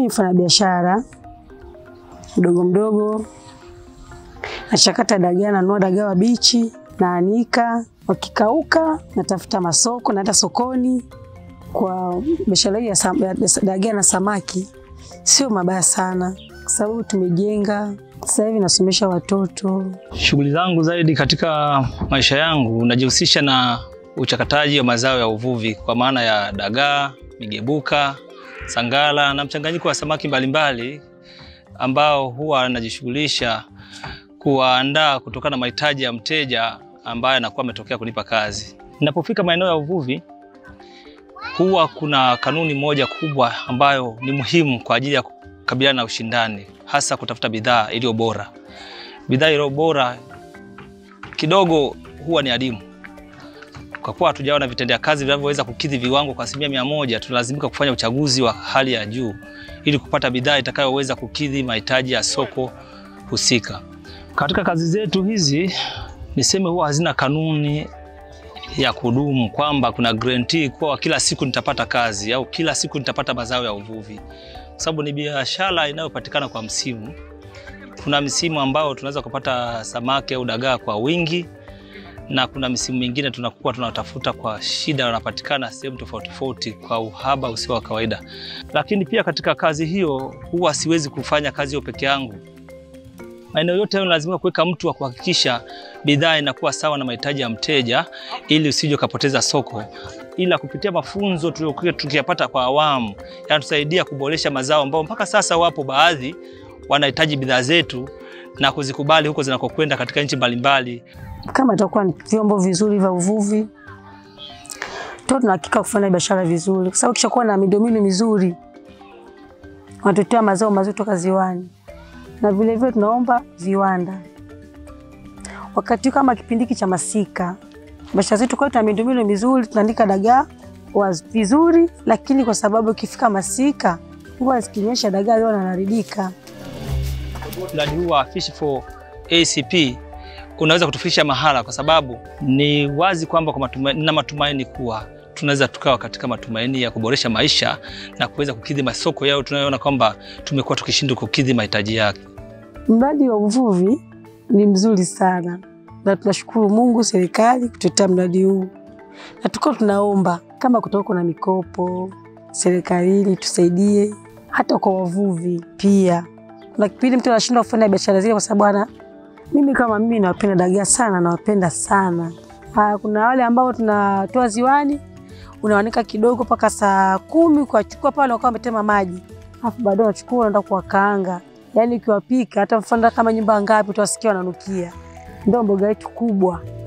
Mimi mfanya biashara mdogo mdogo, nachakata dagaa, nanunua dagaa wabichi, naanika, wakikauka natafuta masoko, naenda sokoni. Kwa biashara hii ya sam- ya dagaa na samaki sio mabaya sana, kwa sababu tumejenga. Sasa hivi nasomesha watoto. Shughuli zangu zaidi katika maisha yangu najihusisha na uchakataji wa mazao ya uvuvi kwa maana ya dagaa, migebuka, sangala na mchanganyiko wa samaki mbalimbali ambao huwa najishughulisha kuwaandaa kutokana na mahitaji ya mteja ambaye anakuwa ametokea kunipa kazi. Ninapofika maeneo ya uvuvi huwa kuna kanuni moja kubwa ambayo ni muhimu kwa ajili ya kukabiliana na ushindani, hasa kutafuta bidhaa iliyo bora. Bidhaa iliyo bora kidogo huwa ni adimu. Kwa kuwa hatujaona vitendea kazi vinavyoweza kukidhi viwango kwa asilimia mia moja, tunalazimika kufanya uchaguzi wa hali ya juu ili kupata bidhaa itakayoweza kukidhi mahitaji ya soko husika. Katika kazi zetu hizi, niseme huwa hazina kanuni ya kudumu kwamba kuna guarantee kwa kila siku nitapata kazi au kila siku nitapata mazao ya uvuvi, kwa sababu ni biashara inayopatikana kwa msimu. Kuna msimu ambao tunaweza kupata samaki au dagaa kwa wingi, na kuna misimu mingine tunakuwa tunatafuta kwa shida, wanapatikana sehemu tofauti tofauti kwa uhaba usio wa kawaida. Lakini pia katika kazi hiyo huwa siwezi kufanya kazi hiyo peke yangu. Maeneo yote hayo lazima kuweka mtu wa kuhakikisha bidhaa inakuwa sawa na mahitaji ya mteja, ili usije ukapoteza soko. Ila kupitia mafunzo tuliokuwa tukiyapata kwa awamu yanatusaidia kuboresha mazao ambao mpaka sasa wapo baadhi wanahitaji bidhaa zetu na kuzikubali huko zinakokwenda katika nchi mbalimbali. Kama itakuwa ni vyombo vizuri vya uvuvi, tu tunahakika kufanya biashara vizuri, kwa sababu kishakuwa na miundombinu mizuri, wanatuletea mazao mazuri toka ziwani, na vile vile tunaomba viwanda. Wakati huu kama kipindi hiki cha masika, biashara zetu kwa tuna miundombinu mizuri, tunaandika dagaa wa vizuri, lakini kwa sababu ikifika masika huwa zikinyesha dagaa leo wanaharibika. Mradi huu wa Fish for ACP unaweza kutufikisha mahala, kwa sababu ni wazi kwamba kwa matumaini, na matumaini kuwa tunaweza tukawa katika matumaini ya kuboresha maisha na kuweza kukidhi masoko yao tunayoona kwamba tumekuwa tukishindwa kukidhi mahitaji yake. Mradi wa uvuvi ni mzuri sana na tunashukuru Mungu, serikali kutuletea mradi huu, na tuko tunaomba kama kutoka kuna mikopo serikalini tusaidie, hata kwa wavuvi pia. Kuna kipindi mtu anashindwa kufanya biashara zile kwa sababu ana mimi kama mimi nawapenda dagaa sana, nawapenda sana. Ah, kuna wale ambao tunatoa ziwani, unawanika kidogo mpaka saa kumi, ukachukua pale wakawa wametema maji, alafu baadaye unachukua unaenda kuwakaanga yaani ukiwapika hata mfano kama nyumba ngapi utawasikia wananukia. Ndio mboga yetu kubwa.